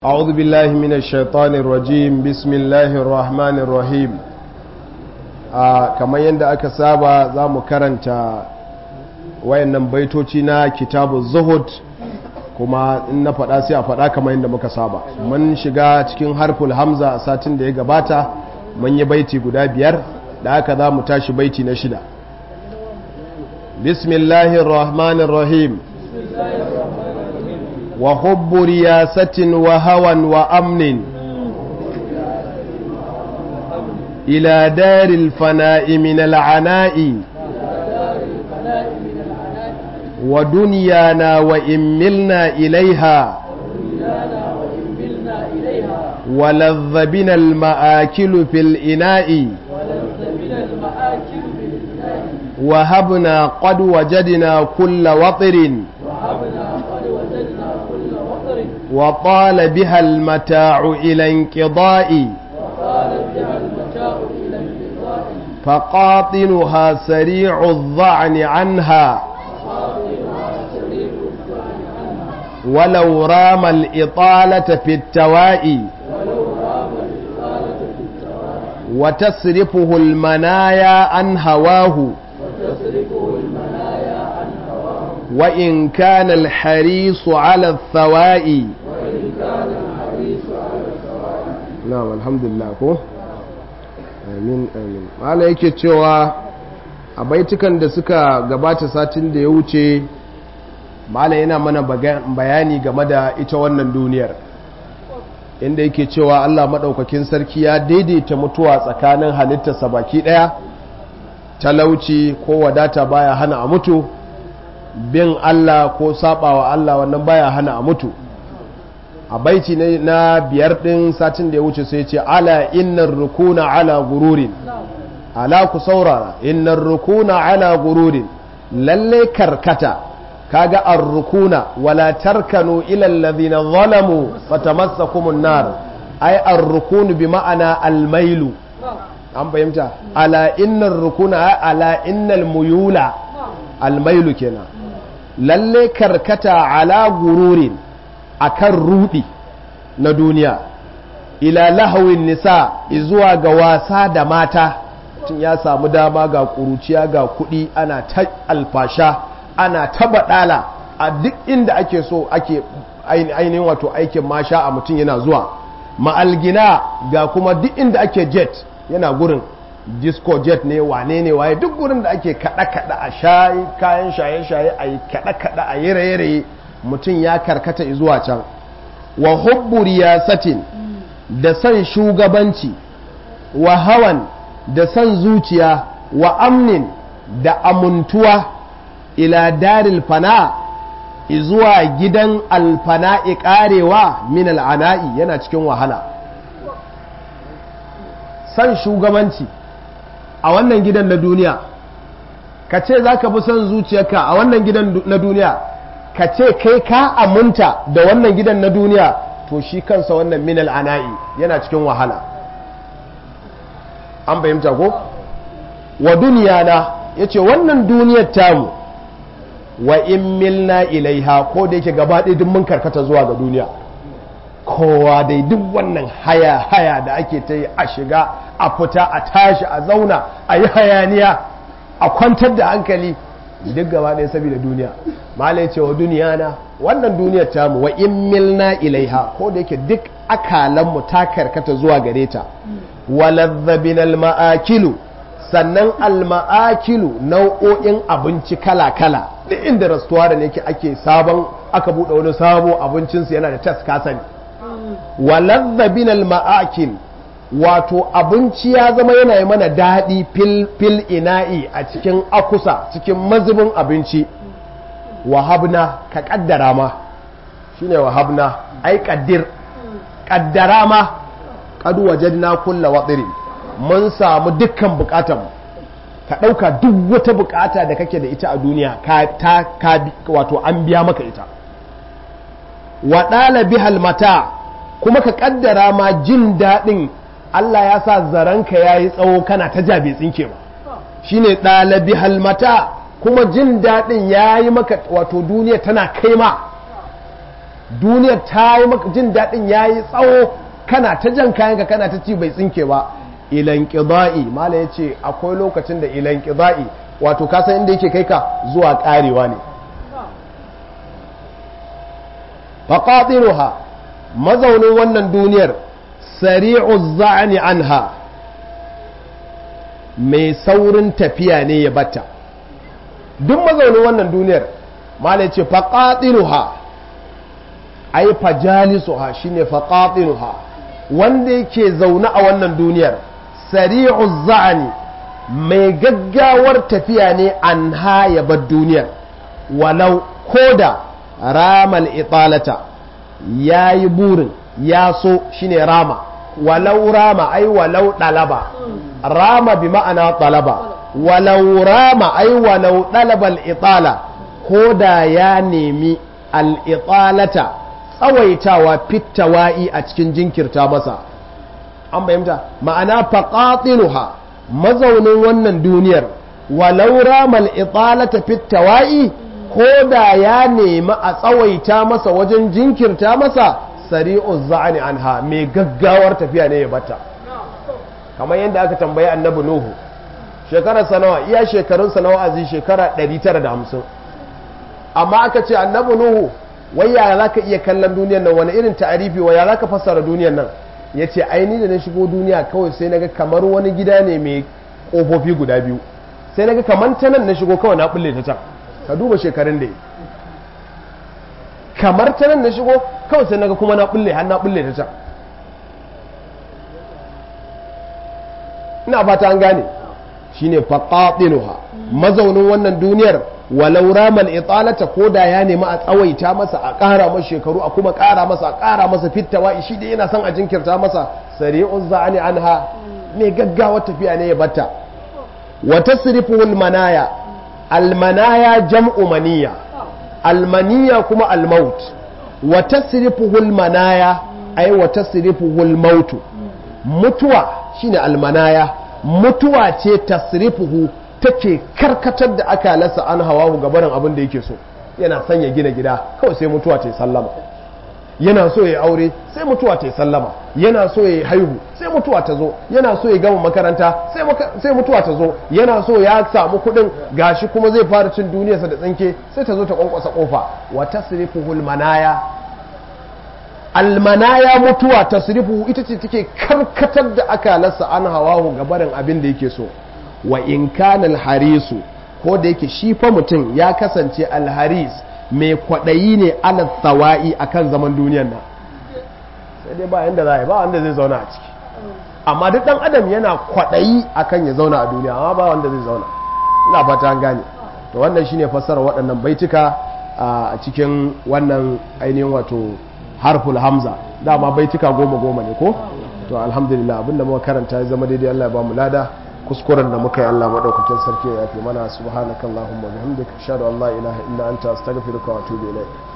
أعوذ بالله من الشيطان الرجيم بسم الله الرحمن الرحيم كما يند aka saba za mu karanta wayannan baitoci na kitabu zuhud kuma in na faɗa sai a faɗa kamar yadda muka saba mun shiga cikin harful hamza a satin da ya gabata mun yi baiti guda biyar da aka za mu tashi baiti na shida bismillahir rahmanir rahim وحب رياسة وهوى وأمن إلى دار الفناء من العناء ودنيانا وإن ملنا إليها ولذ بنا المآكل في الإناء وهبنا قد وجدنا كل وطر وطال بها المتاع إلى انقضاء فقاطنها سريع الظعن عنها ولو رام الإطالة في التواء وتصرفه المنايا عن هواه وإن كان الحريص على الثواء na'am alhamdulillah ko amin amin mala yake cewa a baitukan da suka gabata satin da ya wuce mala yana mana bayani game da ita wannan duniyar inda yake cewa Allah maɗaukakin sarki ya daidaita mutuwa tsakanin halittarsa baki ɗaya talauci ko wadata baya hana a mutu bin Allah ko sabawa Allah wannan baya hana a mutu a baiti na biyar ɗin satin da ya wuce sai ce ala innar rukuna ala gururin ala ku saurara innar rukuna ala gururin lalle karkata kaga ar rukuna wala tarkanu ila alladhina zalamu fatamassakumun nar ay ar rukunu bi ma'ana al mailu an fahimta ala innar rukuna ala innal muyula al mailu kenan lalle karkata ala gururin akan rudi na duniya ila lahawin nisa zuwa ga wasa da mata tun ya samu dama ga kuruciya ga kudi ana ta alfasha ana ta badala a duk inda ake so ake ainihin wato aikin masha a mutum yana zuwa ma'algina ga kuma duk inda ake jet yana gurin disco jet ne wane ne waye duk gurin da ake kada-kada a shayi kayan shaye-shaye a yi kada-kada a yi raye-raye mutum ya karkata zuwa can wa hubbu riyasatin da san shugabanci wa hawan da san zuciya wa amnin da amuntuwa ila daril fana zuwa gidan alfana'i karewa min al'ana'i yana cikin wahala san shugabanci a wannan gidan na duniya ka ce za ka fi son zuciyarka a wannan gidan na duniya ka ce kai ka aminta da wannan gidan na duniya to shi kansa wannan minal ana'i yana cikin wahala an fahimta ko wa duniya na ya ce wannan duniyar tamu wa in milna ilaiha ko da yake gaba ɗaya duk mun karkata zuwa ga duniya kowa dai duk wannan haya haya da ake ta yi a shiga a fita a tashi a zauna a yi hayaniya a kwantar da hankali duk gaba ɗaya saboda duniya malai ce wa duniya na wannan duniyar tamu wa in milna ilaiha ko da yake duk akalanmu ta karkata zuwa gare ta walazzabin alma'akilu sannan alma'akilu nau'o'in abinci kala-kala da inda rastuwa da ne ake sabon aka buɗe wani sabo abincinsu yana da tas kasani walazzabin alma'akil wato abinci ya zama yana yi mana daɗi fil ina'i a cikin akusa cikin mazubin abinci wahabna ka ƙaddara ma shi ne wahabna ai ƙaddir ƙaddara ma ƙadu wajen kulla watsiri mun samu dukkan buƙatanmu ka ɗauka duk wata buƙata da kake da ita a duniya ka wato an biya maka ita waɗala bihal mata kuma ka ƙaddara ma jin daɗin Allah ya sa zaranka ya yi tsawo kana ta jabe tsinke ba shi ne ɗalabi halmata kuma jin daɗin ya yi maka wato duniya tana kai ma duniyar ta yi maka jin daɗin ya yi tsawo kana ta jan kayanka kana ta ci bai tsinke ba ilan ƙida'i mala ya ce akwai lokacin da ilan ƙida'i wato kasan inda yake kai ka zuwa ƙarewa ne faƙaɗiruha mazaunin wannan duniyar sari'u za'ani anha mai saurin tafiya ne ya bata duk mazaunin wannan duniyar mala ya ce faƙaɗiruha ai fajalisuha shine faqatinuha wanda yake zaune a wannan duniyar sari'u za'ani mai gaggawar tafiya ne an haya bar duniyar walau koda ramal italata yayi burin ya so shine rama walau rama ai walau dalaba rama bi ma'ana talaba walau rama ai walau dalaba al-itala koda ya nemi al-italata tsawaitawa fitawa'i a cikin jinkirta masa an bayyanta ma'ana faqatinuha mazaunin wannan duniyar walau ramal italata fitawa'i ko da ya nemi a tsawaita masa wajen jinkirta masa sari'u za'ani anha mai gaggawar tafiya ne ya bata kamar yadda aka tambayi annabi nuhu shekarar sanawa iya shekarun sanawa azi shekara 950 amma aka ce annabi nuhu wai ya za ka iya kallon duniyar nan wani irin ta'arifi wa ya za ka fassara duniyar nan ya ce aini da na shigo duniya kawai sai naga kamar wani gida ne mai ƙofofi guda biyu sai naga kamar ta nan na shigo kawai na bulle ta can ka duba shekarun da yi kamar ta nan na shigo kawai sai naga kuma na bulle har na bulle ta can ina fata an gane shine faqatinuha mazaunin wannan duniyar walau ramal italata ko da ya nemi a tsawaita masa a ƙara masa shekaru a kuma ƙara masa a ƙara masa fittawa shi da yana son a jinkirta masa sari'un za'ani anha mai gaggawa tafiya ne ya batta wa tasrifuhul manaya almanaya jam'u maniya almaniya kuma almaut wa tasrifuhul manaya ay wa tasrifuhul mautu mutuwa shine almanaya mutuwa ce tasrifuhu take karkatar da aka lasa an hawa gabarin abin da yake so yana son ya gina gida kawai sai mutuwa ta yi sallama yana so ya aure sai mutuwa ta yi sallama yana so ya haihu sai mutuwa ta zo yana so ya gama makaranta sai mutuwa ta zo yana so ya samu kuɗin gashi kuma zai fara cin duniyarsa da tsinke sai ta zo ta kwankwasa kofa wa tasrifuhul manaya almanaya mutuwa tasrifuhu ita ce take karkatar da aka lasa an hawa gabarin abin da yake so wa in kana alharisu ko da yake shi fa mutum ya kasance alharis mai kwaɗayi ne ala tsawa'i akan zaman duniyan nan sai dai ba yanda za a yi ba wanda zai zauna a ciki amma duk ɗan adam yana kwaɗayi akan ya zauna a duniya amma ba wanda zai zauna ina fata an gane to wannan shine fassara waɗannan baituka a cikin wannan ainihin wato harful hamza dama baituka goma goma ne ko to alhamdulillah abinda muka karanta ya zama daidai Allah ya ba mu lada kuskuren da muka yi Allah maɗaukakin sarki ya fi mana subhanakallahumma bihamdika ashhadu an la ilaha illa anta astaghfiruka wa atubu ilayk